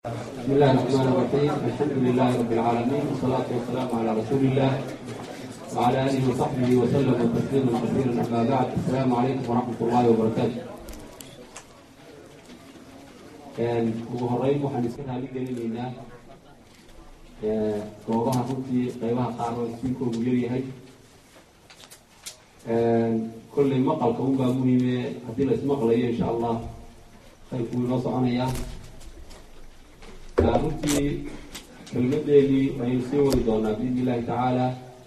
بسم الله الرحمن الرحيم الحمد لله رب العالمين والصلاة والسلام على رسول الله وعلى آله وصحبه وسلم تسليما كثيرا أما بعد السلام عليكم ورحمة الله وبركاته ugu horeyn waxaan iska raali gelinaynaa goobaha runtii qeybaha qaar oo iskiinkoogu yaryahay kolley maqalka unbaa muhiime haddii la ismaqlayo insha allah khayrku inoo soconaya runtii kelmadeedii ayaynu sii wadi doonaa biidni illahi tacaala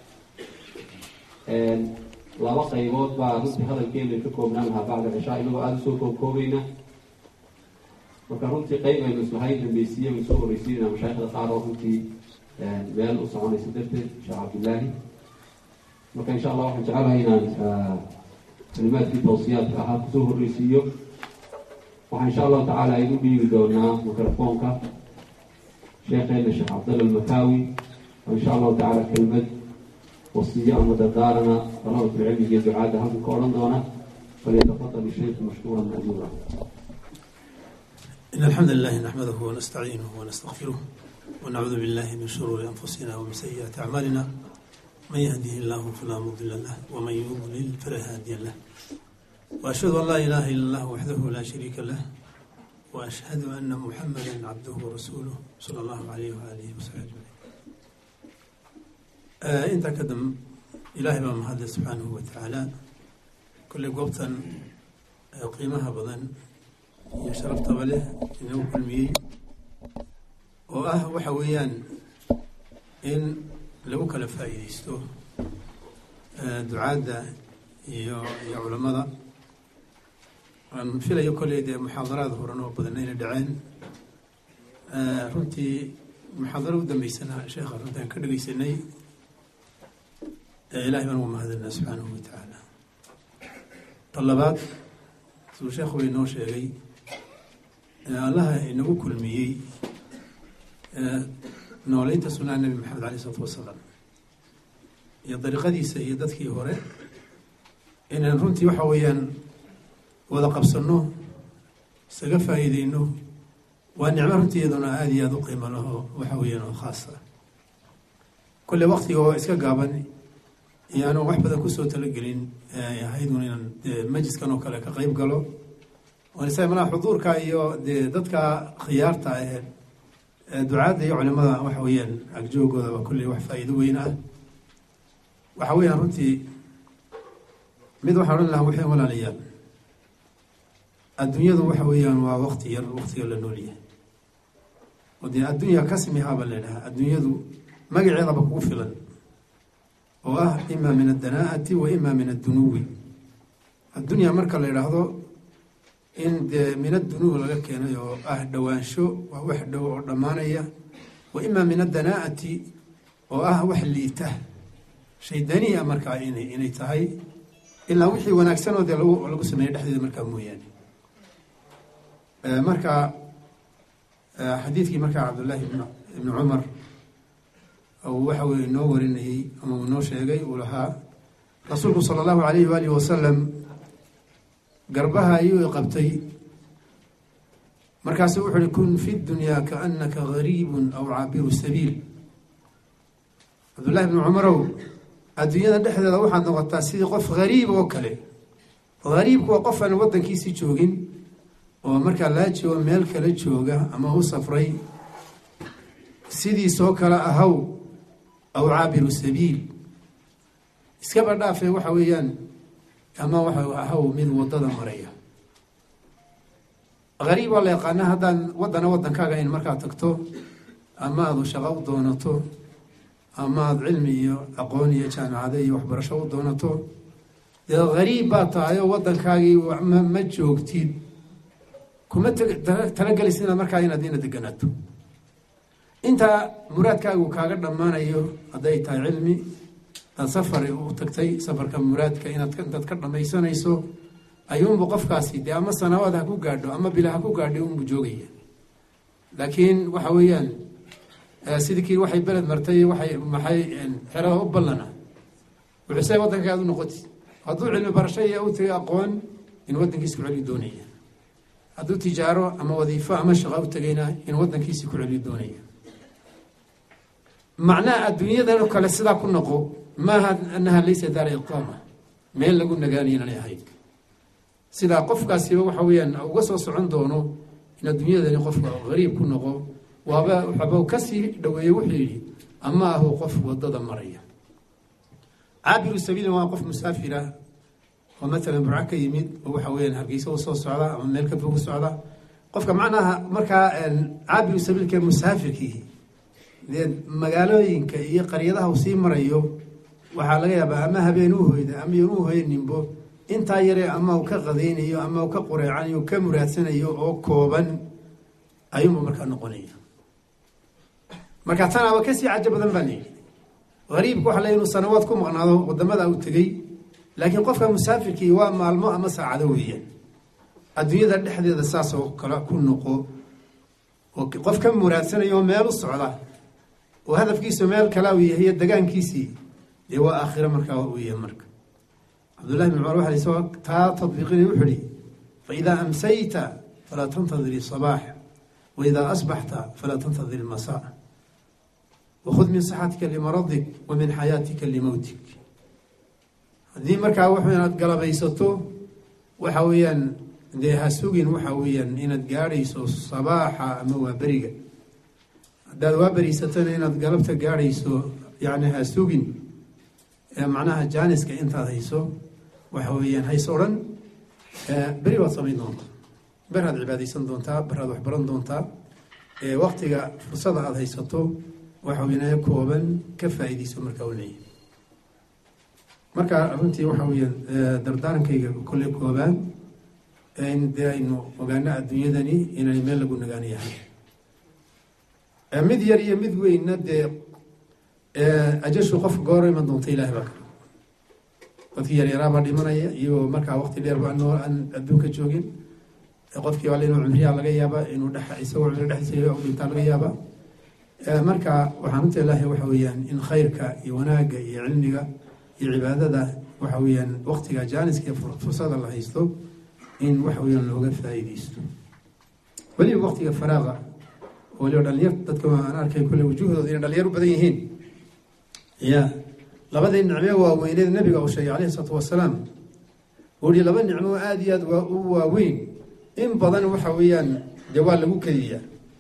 laba qaybood baa runtii hadalkeena ka koobnaan lahaa bacda cishaa inagoo aada usoo koobkoobayna marka runtii qeyb aynu islahayn dambeysiye aynu soo horeysiinayna mashaaikhda qaar oo runtii meel u soconaysa darteed sheekh cabdillaahi marka insha allah waxaan jecelahay inaan kalimaadkii tawsiyaadka ahaa kusoo horeysiiyo waxaa insha allahu tacaala aynu dhiibi doonaa microfoonka sheekheena sheekh cabdalla almakaawi oo insha allahu tacaala kelmad wasiyo ama dardaarana dalabatulcilmiga iyo ducaadda halkan ka odhan doona falyatafadal ishaykhu mashkuuran majuura إن الحمد لله نحمده ونستعينه ونستغفره ونعوذ بالله من شرور أنفسنا ومن سيئات أعمالنا من يهده الله فلا مضل له ومن يضلل فلا هادي له وأشهد أن لا إله إلا الله وحده لا شريك له وأشهد أن محمدا عبده ورسوله صلى الله عليه وآله وصحبه أجمعين آه أنت كدم إلهي بما مهد سبحانه وتعالى كل قبطا قيمها بضن iyo sharaftaba leh inagu kulmiyey oo ah waxa weeyaan in lagu kala faa'iideysto ducaadda iyo iyo culammada aan filayo kolley dee muxaadaraad horan oo badan inay dhaceen runtii muxaadaro u dambeysana sheekha runtii aan ka dhegeysanay ilahay baan ugu mahadinaa subxaanahu wa tacaala ta labaad siduu sheekhu bay noo sheegay allaha inagu kulmiyey nooleynta sunnaha nebi maxamed alay isalaatu wasalaam iyo dariiqadiisa iyo dadkii hore inaan runtii waxa weeyaan wada qabsanno isaga faa'iideyno waa nicmo runtii iyaduna aada iyo aada u qiimo laho waxa weeyaan oo khaas ah kolle waktiga oo iska gaaban iyo aanu wax badan kusoo talagelin ahaydun inaan majliskan oo kale ka qeyb galo malaa xuduurka iyo dee dadka khiyaarta ee ducaadda iyo culimada waxa weeyaan agjoogooda waa kulley wax faa'iido weyn ah waxa weeyaan runtii mid waxaan odhan lahaa waxay walaalayaal adduunyadu waxa weeyaan waa wakti yar waktiga la noolyahay oo dee addunya kasmihaaba la idhahaa adduunyadu magaceedaba kugu filan oo ah ima min addanaa'ati wa ima min addunuwi addunya marka la idhaahdo in dee min adunuub laga keenay oo ah dhowaansho waa wax dhow oo dhammaanaya wa ima min addanaa'ati oo ah wax liita shay daniia markaa in inay tahay ilaa wixii wanaagsanoo dee lagu lagu sameeyey dhexdeeda markaa mooyaane marka xadiidkii markaa cabdullaahi ibni cumar uu waxa weye inoo warinayey ama uu inoo sheegay uu lahaa rasuulku sala allahu alayhi waalihi wasalam garbaha ayuu qabtay markaasu wuxu uhi kun fi dunyaa kaanaka gariibun aw caabiru sabiil cabdullahi bni cumarow adduunyada dhexdeeda waxaad noqotaa sidii qof gariib oo kale gariibku waa qof aan waddankiisii joogin oo markaa laa joogo meel kale jooga ama u safray sidiisoo kale ahaw aw caabiru sabiil iskaba dhaafee waxa weeyaan ama waxa ahaw mid wadada maraya gariib waa la yaqaana haddaan waddana waddankaaga in markaad tagto ama aadu shaqo u doonato ama aada cilmi iyo aqoon iyo jaamacado iyo waxbarasho u doonato dee gariib baa tahay oo waddankaagii ma joogtid kuma talagelis inaad markaa inaad ina deganaato intaa muraadkaagu kaaga dhammaanayo hadday tahay cilmi daad safar u tagtay safarka muraadka inaad intaad ka dhamaysanayso ayuunbu qofkaasi dee ama sanawaad ha ku gaadho ama bila ha ku gaadho unbu joogaya laakiin waxa weeyaan sidii kii waxay beled martay waxay maxay xerada u ballana wuxuuse waddanka aad u noqoti hadduu cilmi barasho iyo u tagay aqoon in waddankiisa ku celi doonaya hadduu tijaaro ama wadiifo ama shaqo u tegayna in waddankiisii ku celiyo doonaya macnaha adduunyadan oo kale sidaa ku noqo maaha annaha laysa daara iqaama meel lagu nagaanayo inanay ahayd sidaa qofkaasiba waxa weeyaan uga soo socon doono in adduunyadani qofka gariib ku noqo waaba waxaba kasii dhaweeye wuxuu yidhi ama ahu qof wadada maraya caabiru sabiilin waa qof musaafira oo matalan burco ka yimid oo waxa weyaan hargeysa u soo socda ama meel ka fog u socda qofka macnaha markaa caabiru sabiilka musaafirkii dee magaalooyinka iyo qaryadaha uu sii marayo waxaa laga yaabaa ama habeen u hoyda ama yoon u hoyninbo intaa yare ama uu ka qadaynayo ama uu ka qureecanayo ka muraadsanayo oo kooban ayuunba markaa noqonaya marka tanaaba kasii cajo badan baa layidhi hariibka waxa le inuu sanawaad ku maqnaado wadamada uu tegey laakiin qofka musaafirkii waa maalmo ama saacado weeyaan adduunyada dhexdeeda saasoo kale ku noqo oo qof ka muraadsanayo oo meel u socda oo hadafkiisu meel kala uu yahay degaankiisii dee waa aakhiro markaa uu yahay marka cabdullahi bin cumar waxa isagoo taa tadbiiqinay wuxuu ihi faidaa amsayta falaa tantadir sabaax waidaa asbaxta falaa tantadir ilmasaa wakhud min saxatika limaradik wa min xayaatika limowtik haddii markaa wuxuu inaad galabaysato waxa weeyaan dee ha sugin waxa weeyaan inaad gaadhayso sabaaxa ama waa beriga haddaad waa beriysatona inaad galabta gaadhayso yacni ha sugin macnaha jaaniska intaad hayso waxa weeyaan hayso o dhan beri baad samayn doontaa beraad cibaadaysan doontaa beraad waxbaran doontaa waktiga fursada aada haysato waxa weynaa kooban ka faa-iideyso markaa u leeyahay marka runtii waxa weeyaan dardaarankayga kolley koobaan in dee aynu ogaano adduunyadani inay meel lagu nagaan yahay mid yar iyo mid weynna dee ajashu qof goor iman doonta ilahay baa kale dadkii yaryaraabaa dhimanaya iyagoo markaa waqti dheer ba noo aan adduunka joogin qofkii waa inuu cumriyaa laga yaaba inuu dhex isagoo cumri dhexdiisa dhintaa laga yaaba marka waxaan runta ilaahay waxa weeyaan in khayrka iyo wanaagga iyo cilmiga iyo cibaadada waxa weeyaan waqtiga jaaniska iyo fursada la haysto in waxa weeyaan looga faa-iideysto weliba waqtiga faraaqa waliba dhalinyar dadka aan arkay kulle wujuuhdooda inay dhalinyar u badan yihiin ya labadii nicme waaweyneed nabiga uu sheegay calayhi isalaatu wasalaam uu yihi laba nicmo aada iyo aada waa u waaweyn in badan waxa weeyaan dee waa lagu kediyaa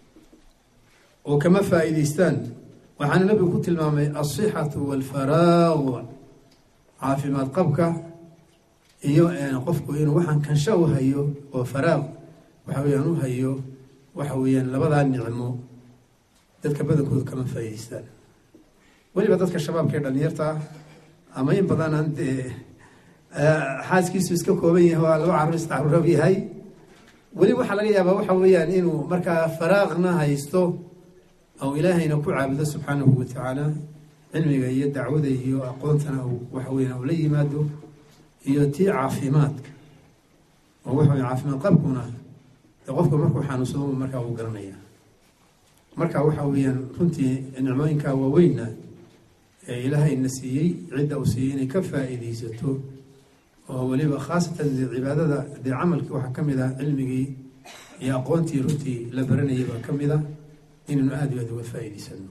oo kama faa-iideystaan waxaana nabigu ku tilmaamay alsixatu walfaraaq caafimaad qabka iyo qofku inuu waxaan kansho u hayo oo faraaq waxa weyaan u hayo waxa weeyaan labadaa nicmo dadka badankooda kama faa-iideystaan weliba dadka shabaabka ee dhalinyarta ah ama in badan aan dee xaaskiisu iska kooban yahay waa laba carur iscaruurab yahay weli waxaa laga yaabaa waxa weeyaan inuu markaa faraaqna haysto ou ilaahayna ku caabudo subxaanahu watacaala cilmiga iyo dacwada iyo aqoontana waxa weyan ula yimaado iyo tii caafimaadka oo waxa wey caafimaad qabkuna de qofku markuu xanuunsado markaa uu garanaya marka waxa weeyaan runtii nicmooyinka waaweynna ee ilaahayna siiyey cidda uu siiyey inay ka faa-iideysato oo weliba khaasatan dee cibaadada dee camalkii waxaa ka mid ah cilmigii iyo aqoontii runtii la baranayay baa ka mid ah inaynu aada iyo aada uga faa-iideysano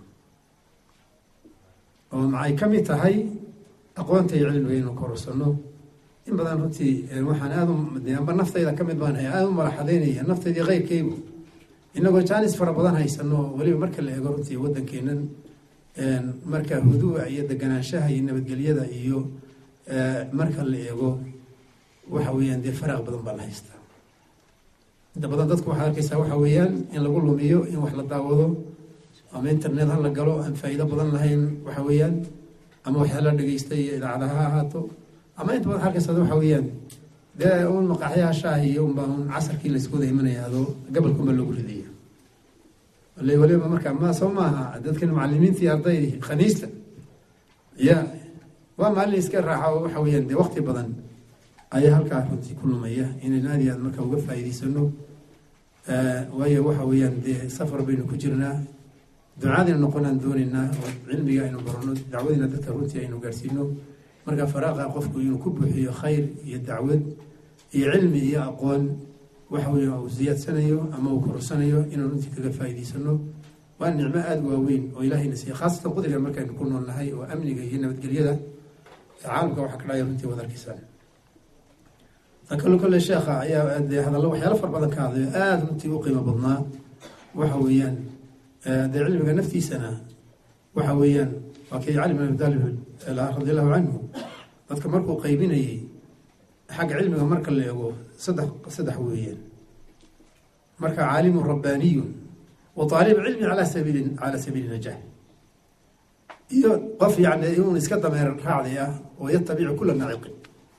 oo maxay ka mid tahay aqoonta iyo cilmiga inaynu korosano in badan runtii waxaan aada u amba naftayda ka mid baan hay aada u malaxadaynaya naftaydii keyrkaygu inagoo jaanis fara badan haysano weliba marka la eego runtii waddankeenan marka huduuca iyo deganaanshaha iyo nabadgelyada iyo marka la eego waxa weeyaan dee faraaq badan baa la haystaa inta badan dadku waxaad arkeysaa waxa weeyaan in lagu lumiyo in wax la daawado ama internet ha la galo aan faa-iido badan lahayn waxa weeyaan ama wax la dhegeysta iyo idaacadaha ha ahaato ama inta badan arkeysaa waxa weeyaan dee un maqaaxyaha shaah iyo unbaa un casarkii laysku wada imanaya adoo gabalkunba lagu ridaya wali waliba marka ma soo maaha dadkan macalimiintii ardaydii khaniista ya waa maalin iska raaxa waxa weeyaan dee waqti badan ayaa halkaa runtii ku lumaya inaynu aada iyo aad marka uga faa-iideysano waayo waxa weeyaan dee safar baynu ku jirnaa ducaadaynu noqonaan doonaynaa oo cilmiga aynu barano dacwadiina dadka runtii aynu gaadhsiino marka faraaqa qofku inuu ku buuxiyo khayr iyo dacwad iyo cilmi iyo aqoon waxa weeye uu ziyaadsanayo ama uu korsanayo inaan runtii kaga faa'iidaysano waa nicmo aada waaweyn oo ilaahayna siiya khaasatan qudriga markaynu ku nool nahay oo amniga iyo nabadgelyada caalamka waxaa ka dhacaya runtii wadarkiisaan ta kalo kole sheekha ayaa dee hadallo waxyaalo far badan ka hadlayo aada runtii u qiimo badnaa waxa weeyaan dee cilmiga naftiisana waxa weeyaan waa kii cali bin abi taalib radi allahu canhu dadka markuu qaybinayey xagga cilmiga marka la eego saddex saddex weeyaan marka caalimun rabbaaniyun wa aalib cilmi ala sabiili cala sabiili najah iyo qof yani inuun iska dameer raacday ah oo yatabicu kula naciqin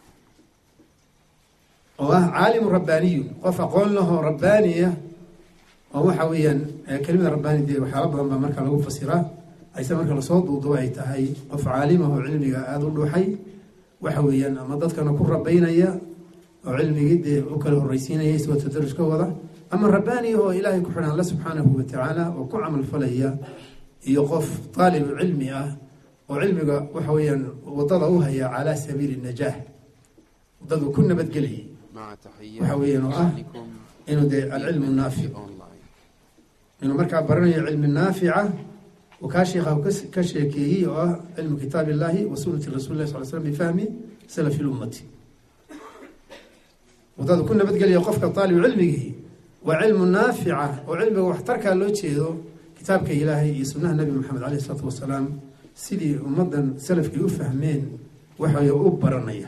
oo ah caalimun rabbaaniyun qof aqoon lahoo rabbaaniya oo waxa weeyaan kelimada rabbaani dee waxyaala badan baa marka lagu fasiraa ayse marka lasoo duudubo ay tahay qof caalimahoo cilmiga aada u dhuuxay waxa weeyaan ama dadkana ku rabaynaya oo cilmigii dee u kala horreysiinaya isagoo tadaruska wada ama rabbaaniya oo ilaahay ku xidhan alla subxaanahu watacaala oo ku camal falaya iyo qof taalibu cilmi ah oo cilmiga waxa weeyaan wadada u haya calaa sabiili najaah wadadu ku nabadgelayay waxa weeyaan oo ah inuu dee alcilmu naafic inuu markaa baranayo cilmi naafica uu kaa sheekha ka sheekeeyey oo ah cilmu kitaab illahi wa sunati rasuli lah sal slam bifahmi salafi lummati wadada ku nabadgelaya qofka taalibu cilmigii waa cilmu naafica oo cilmiga waxtarkaa loo jeedo kitaabka ilaahay iyo sunnaha nabi maxamed caleyh isalaatu wasalaam sidii ummaddan salafkii u fahmeen waxay u baranaya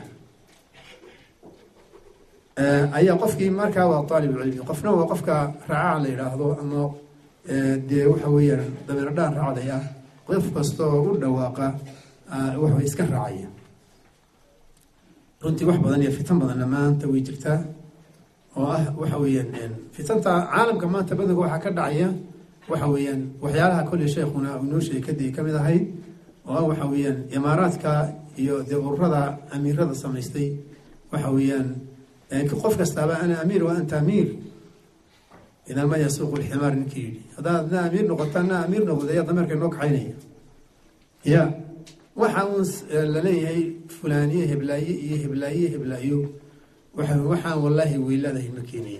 ayaa qofkii markaa waa aalibulcilmi qofna waa qofka raacaha la yidhaahdo ama dee waxa weeyaan dabeer dhaan raacday ah qof kasta oo u dhawaaqa waxway iska raacaya runtii wax badan iyo fitan badanna maanta way jirtaa oo ah waxa weeyaan fitanta caalamka maanta badanka waxaa ka dhacaya waxa weeyaan waxyaalaha kolley sheekhuna inoo sheegay kadib ka mid ahayd oo ah waxa weeyaan imaaraadka iyo dee ururada amiirada samaystay waxa weeyaan qof kastaaba ana amiir wa anta amiir idaa ma yasuuqu lximaar ninkii yidhi haddaad na amiir noqota na amiir noqda ayaa dameerka inoo kaxaynaya ya waxa uun laleeyahay fulaaniye heblaaye iyo heblaaye heblaayo waxa waxaan wallaahi weyladahay ma keenaya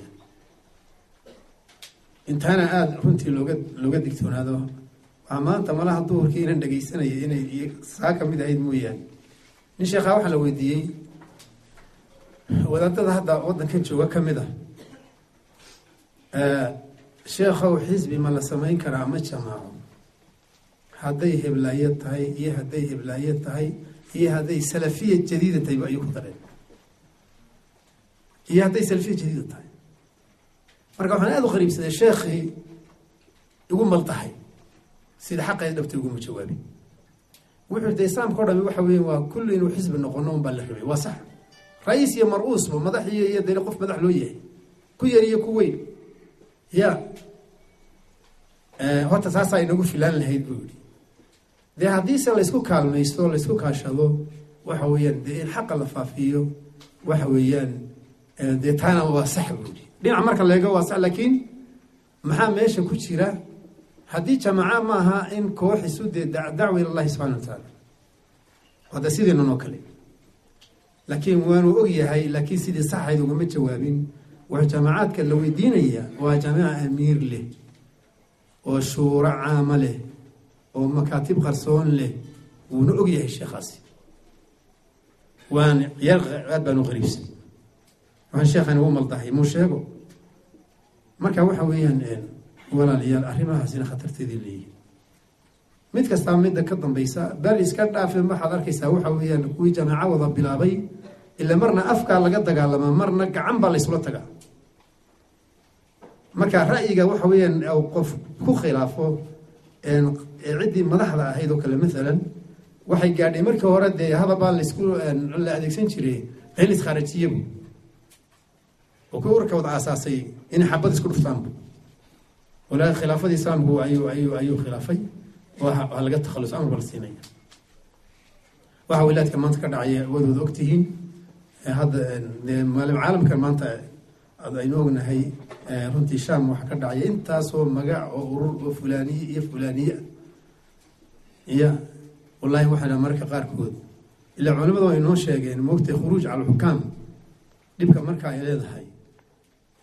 intaana aada runtii looga looga digtoonaado waa maanta malaha duhurkii inan dhegeysanaya inay saa ka mid ahayd mooyaane nin sheekhaa waxaa la weydiiyey wadaadada hadda waddankan jooga ka mid ah sheekhow xisbi ma la samayn karaa ma jamaaco hadday heblaayo tahay iyo hadday heblaayo tahay iyo hadday salafiya jadiida tahay ayuu ku dareen iyo hadday salafiya jadiida tahay marka waxaan aada u qariibsaday sheekhii igu maldahay sida xaqeed dhabta iguma jawaabin wuxuu de islaamka o dhami waxa weya waa kulli inuu xisbi noqono un baa la rabay waa sax ra-iis iyo mar-uusba madax iyo iyo dee qof madax loo yahay ku yar iyo ku weyn ya horta taasaa inagu filaan lahayd buu yihi dee haddiise laysku kaalmaysto laysku kaashado waxa weeyaan dee in xaqa la faafiyo waxa weeyaan dee taana waa sax buu yihi dhinac marka leego waa sax laakiin maxaa meesha ku jira haddii jamaca maaha in koox isu dee dacwa ilallahi subxana wa tacaala hadda sideenan oo kale laakiin waanu og yahay laakiin sidii saxayd ugama jawaabin wuxuu jaamacaadka la weydiinaya waa jaamica amiir leh oo shuuro caama leh oo makaatib qarsoon leh wuuna og yahay sheekhaasi waan yar aad baan u qariibsan waxaan sheekhan ugu maldahay muu sheego marka waxa weeyaan walaalayaal arrimahaasina khatarteedii leeyihin mid kastaa midda ka dambaysa bal iska dhaafe waxaad arkaysaa waxa weeyaan kuwii jamaaco wada bilaabay ila marna afkaa laga dagaalamaa marna gacan baa laysula tagaa marka ra'yiga waxa weeyaan qof ku khilaafo ciddii madaxda ahayd oo kale maalan waxay gaadhay markii hore dee hadabaa laysku la adeegsan jiray in iskhaarajiyabu oo kuwi warka wada aasaasay inay xabad isku dhuftaanbu walaa khilaafadii islaamku ayuu ayuu ayuu khilaafay waa laga takhalus amar baa la siinaya waxa wilaadka maanta ka dhacaya wadooda ogtihiin hadda dee maalim caalamkan maanta aynu ognahay runtii sham waxaa ka dhacaya intaasoo magac oo urur oo fulaaniye iyo fulaaniye iya wallahi waxaa dha mararka qaarkood ilaa culimada waa inoo sheegeen moogtay khuruuj cala alxukaam dhibka marka ay leedahay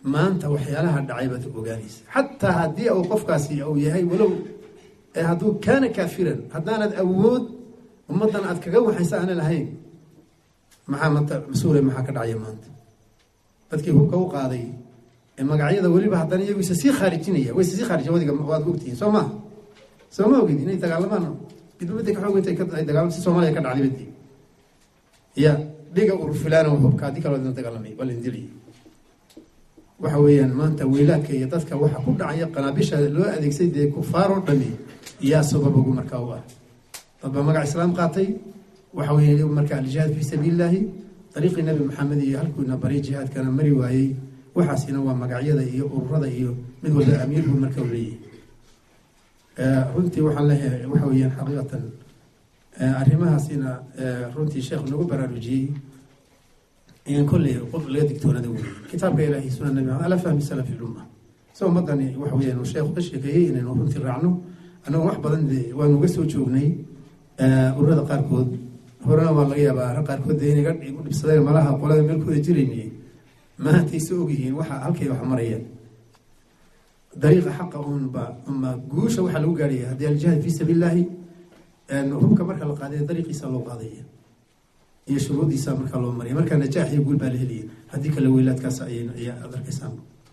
maanta waxyaalaha dhacay baad ogaanaysa xataa haddii uu qofkaasi uu yahay walow hadduu kaana kaafiran haddaanad awood ummaddan aad kaga waxaysa aana lahayn maxaa mata mas-uule maxaa ka dhacaya maanta dadkii hubka u qaaday ee magacyada weliba haddana iyagu isa sii khaarijinaya way isa sii khaarija wadiga waad ogtihiin soo maha soo ma ogid inay dagaalamaan midbamada ka xoog intay ay dagaalam si soomaaliya ka dhacday badi ya dhiga urfilaana hubka haddii kaloo dina dagaalamay waa lain dilaya waxa weeyaan maanta weylaadka iyo dadka waxa ku dhacaya qanaabisha loo adeegsay dee kufaar oo dhami yaa sababogu markaa u ah dad baa magac islaam qaatay waxa weeye marka aljihaad fii sabiili illaahi dariiqii nabi maxamed iyo halkuuna bari jihaadkana mari waayey waxaasina waa magacyada iyo ururada iyo mid walba amiir buu marka u leeyahay runtii waxaan leeyahay waxa weeyaan xaqiiqatan arrimahaasina runtii sheekh nagu baraarujiyey in kolley qof laga digtoonada wey kitaabka ilaahi suna nabi maxamed ala fahmi salafi lumma so ummadani waxa weeyaan uu sheekhu ka sheekeeyey inaynu runtii raacno annagoo wax badan de waanu uga soo joognay ururada qaarkood horena waa laga yaabaa qaarkood de inay igu dhibsadeen malaha qolada meelkooda jirayni maantayse ogyihiin waxa halkay wax marayaan dariiqa xaqa unba uma guusha waxaa lagu gaarhaya haddii aljihaad fii sabiil illaahi hubka marka la qaadaya dariiqiisa loo qaadaya iyo shuruudiisa markaa loo maraya markaa najaax iyo guul baa la helaya haddii kale weylaadkaas ay ayaa ad arkaysaan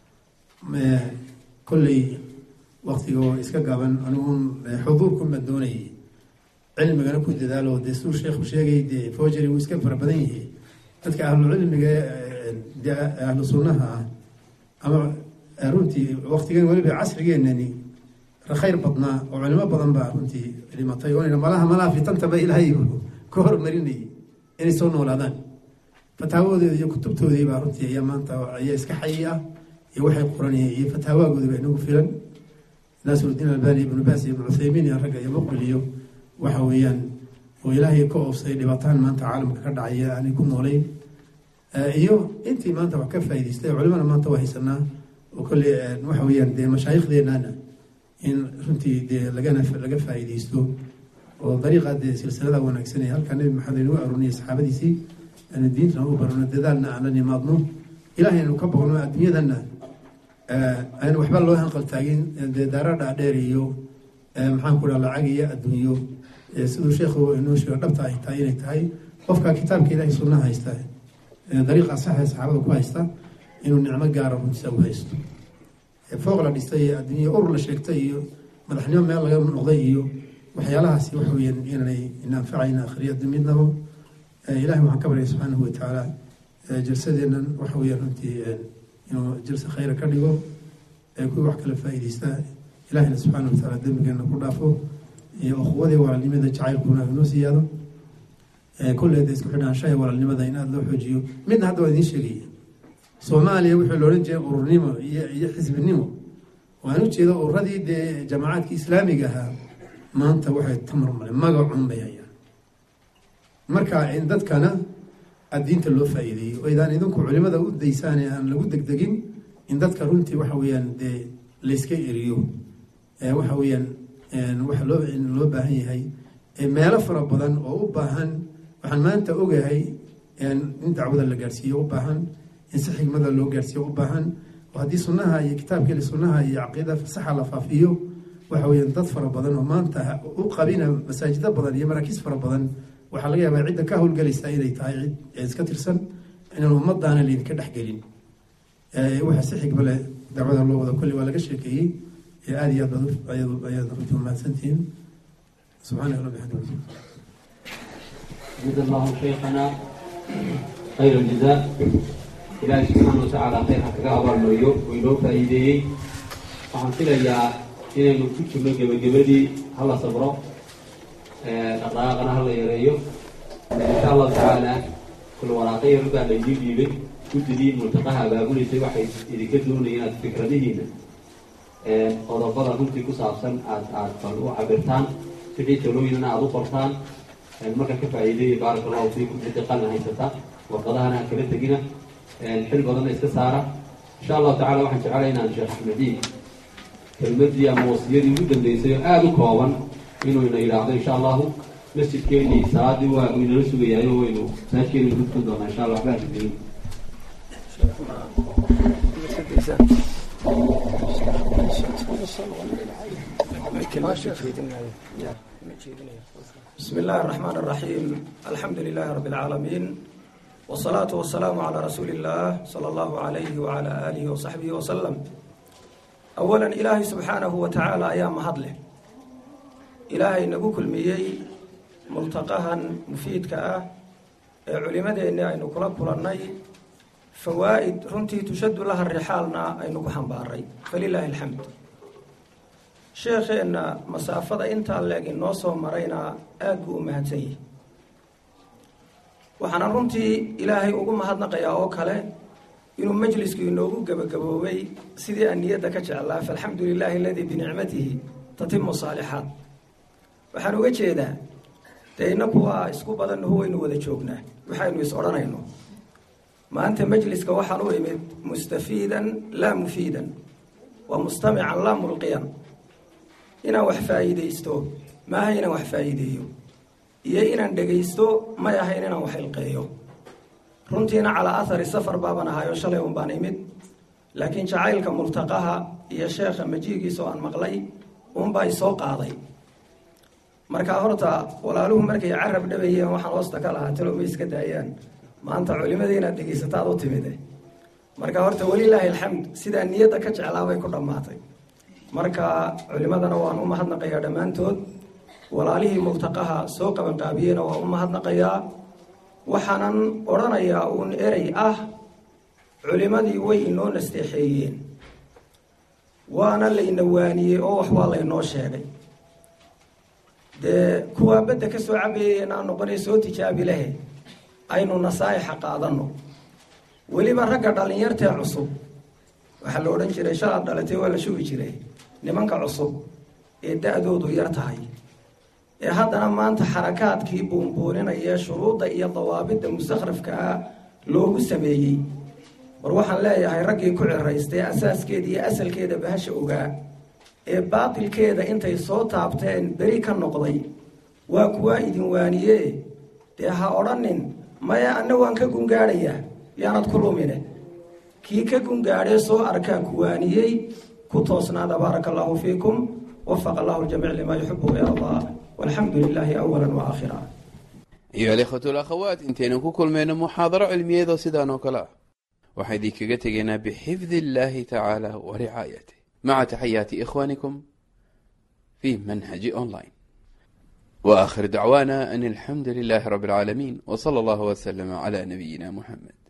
kolley waktiga oo iska gaaban aniguun xuduurkun baan doonayay cilmigana ku dadaalo dee siduu sheekhu sheegay dee forgery wuu iska fara badan yahay dadka ahlucilmiga dee ahlu sunnaha ah ama runtii waktigan weliba casrigeenani khayr badnaa oo culimo badan baa runtii dhimatay oo malaha malaha fitantaba ilaahay ka hormarinayay inay soo noolaadaan fataawadooda iyo kutubtoodii baa runtii ayaa maanta ayaa iska xayi ah iyo waxay qoranayeen iyo fataawagoodi baa inagu filan naasirudiin albani ibnu baas ibnu cuthaymiin iyo ragga iyo muqbil iyo waxa weeyaan oo ilaahay ka oofsay dhibataan maanta caalamka ka dhacaya aanay ku noolayn iyo intii maanta wax ka faa'idaystay culimana maanta waa haysanaa oo kolley waxa weeyaan dee mashaayikhdeennana in runtii dee lagana laga faa'iidaysto oo dariiqa dee silsilada wanaagsan ee halkaa nebi maxamed aynu u arooniyay saxaabadiisii aanu diintana u barano dadaalna aan la nimaadno ilahay aynu ka boqno adduunyadana aan waxba loo hanqaltaagin dee daara dhaadheer iyo maxaan ku dhaha lacag iyo adduunyo siduu sheekhu inoo sheego dhabta ay tahay inay tahay qofka kitaabka ilahay sunnaha haysta dariiqa saxa saxaabada ku haysta inuu nicmo gaara runtiisa u haysto fooq la dhistay iyo adduunya urur la sheegtay iyo madaxnimo meel laga noqday iyo waxyaalahaasi waxa weeyaan inanay inaanfacayna akhriya midnaba ilahay waxaan ka baryay subxaanahu watacaala jalsadeennan waxa weeyaan runtii inuu jalse khayra ka dhigo kuwii wax kala faa'iidaysta ilahayna subxaana watacaala dembigeena ku dhaafo iyo uquwadii walaalnimada jacaylkuna inoo siyaado kulleeda isku xidhaanshaha walaalnimada in aada loo xoojiyo midna hadda waa idiin sheegaya soomaaliya wuxuu la odhan jiray ururnimo iyo iyo xisbinimo waan ujeeda ururadii dee jamacaadka islaamiga ahaa maanta waxay tamarmale magacun bay hayaan marka in dadkana addiinta loo faa'iideeyo oo idaan idinku culimada u daysaane aan lagu degdegin in dadka runtii waxa weeyaan dee layska eriyo waxa weeyaan waxa loo loo baahan yahay meelo fara badan oo u baahan waxaan maanta ogahay in dacwada la gaarsiiyo u baahan in si xigmada loo gaarsiiyo u baahan oo haddii sunnaha iyo kitaabkeeli sunnaha iyo caqiida saxa la faafiyo waxa weeyaan dad fara badan oo maanta u qabina masaajido badan iyo maraakiis fara badan waxaa laga yaabaa cidda ka howlgelaysa inay tahay cid iska tirsan inaan ummadaana laydinka dhexgelin waxa si xigma leh dacwada loo wada kolli waa laga sheekeeyey aada iyo aad baad ayaad runtii umahadsantihiin subxaanaka rabbi xamdi جزا الله شيخنا خير الجزاء ilaahay subxaana watacaala khayrka kaga abaarmariyo oo inoo faa'iideeyey waxaan filayaa inaynu ku jirno gebagabadii hala sabro dhaqdhaqaaqana hala yareeyo insha allahu tacaala kul waraaqo yar baa laydin dhiibay guddidii multaqaha abaabuleysay waxay idinka doonaya inaad fikradihiina qodobada runtii ku saabsan aad aad bal u cabirtaan wixii talooyinana aada u qortaan marka ka faa'iideeya baaraka allahu fiikum cidda qalin haysata warqadahana ha kala tegina xil badanna iska saara insha allahu tacala waxaan jeclay inaan sheekh axmediin kelmadii ama wasiyadii ugu dambeysay oo aada u kooban inuu ina yidhaahdo insha allahu masjidkeenii salaadii waa uu inala sugayahay oo waynu masaajkeenu gudkan doonaa insha allah waxbaa jeedisaan بسم الله الرحمن الرحيم الحمد لله رب العالمين والصلاة والسلام على رسول الله صلى الله عليه وعلى آله وصحبه وسلم أولا إلهي سبحانه وتعالى أيام هضله إلهي نقول كل ميي ملتقاها مفيد كأه culimadeeni aynu kula kulannay fawaa'id runtii tushaddu laha rixaalna aynu ku xambaaray falilaahi alxamd sheekheenna masaafada intaa leeg inoo soo marayna aad buu u mahadsan yihi waxaana runtii ilaahay ugu mahadnaqayaa oo kale inuu majlisku inoogu gebagaboobay sidii aan niyadda ka jeclaa faalxamdu lilaahi aladii binicmatihi tatimu saalixaat waxaan uga jeedaa dee inaku waa isku badannahu waynu wada joognaa waxaynu is odhanayno maanta majliska waxaan u imid mustafiidan laa mufiidan waa mustamican laa mulqiyan inaan wax faa'iidaysto maaha inaan wax faa'iideeyo iyo inaan dhegaysto may ahayn inaan wax ilqeeyo runtiina calaa athari safar baaban ahayo shalay un baan imid laakiin jacaylka multaqaha iyo sheekha majiigiisa oo aan maqlay unbaa isoo qaaday markaa horta walaaluhu markay carab dhabayeen waxaan hoosta ka lahaa talo ma iska daayaan maanta culimadii inaad dhegaysataad u timide marka horta welilaahi alxamd sidaa niyadda ka jeclaabay ku dhammaatay marka culimadana waan u mahadnaqayaa dhammaantood walaalihii multaqaha soo qabanqaabiyeyna waan u mahadnaqayaa waxaanan odhanayaa uun erey ah culimadii way inoo nasteexeeyeen waana layna waaniyey oo wax waa laynoo sheegay dee kuwaa badda ka soo cabayeen aan noqonay soo tijaabi lahe aynu nasaa'ixa qaadanno weliba ragga dhallinyartee cusub waxaa la odhan jiray shalaad dhalatay waa la shugi jiray nimanka cusub ee da-doodu yar tahay ee haddana maanta xarakaadkii buunbuuninaya shuruudda iyo dawaabidda mustakhrafka ah loogu sameeyey war waxaan leeyahay raggii ku ciraystay asaaskeeda iyo asalkeeda bahasha ogaa ee baatilkeeda intay soo taabteen beri ka noqday waa kuwaa idin waaniye dee ha odhanin maya anna waan ka gungaadhayaa yaanad ku lumine kii ka gungaadhee soo arkaa ku waaniyey ku toosnaada baaraka allahu fiikum wafaqa allahu ljamiic limaa yuxibu wayardaa walxamdu lilaahi awala waaaakhira ayuha alikhwatu alakhawaat intaynu ku kulmayno muxaadaro cilmiyeedoo sidaan oo kale ah waxaa idinkaga tegaynaa bixifdi illaahi tacaala wa ricaayatih مع تحيات إخوانكم في منهج أونلاين وآخر دعوانا أن الحمد لله رب العالمين وصلى الله وسلم على نبينا محمد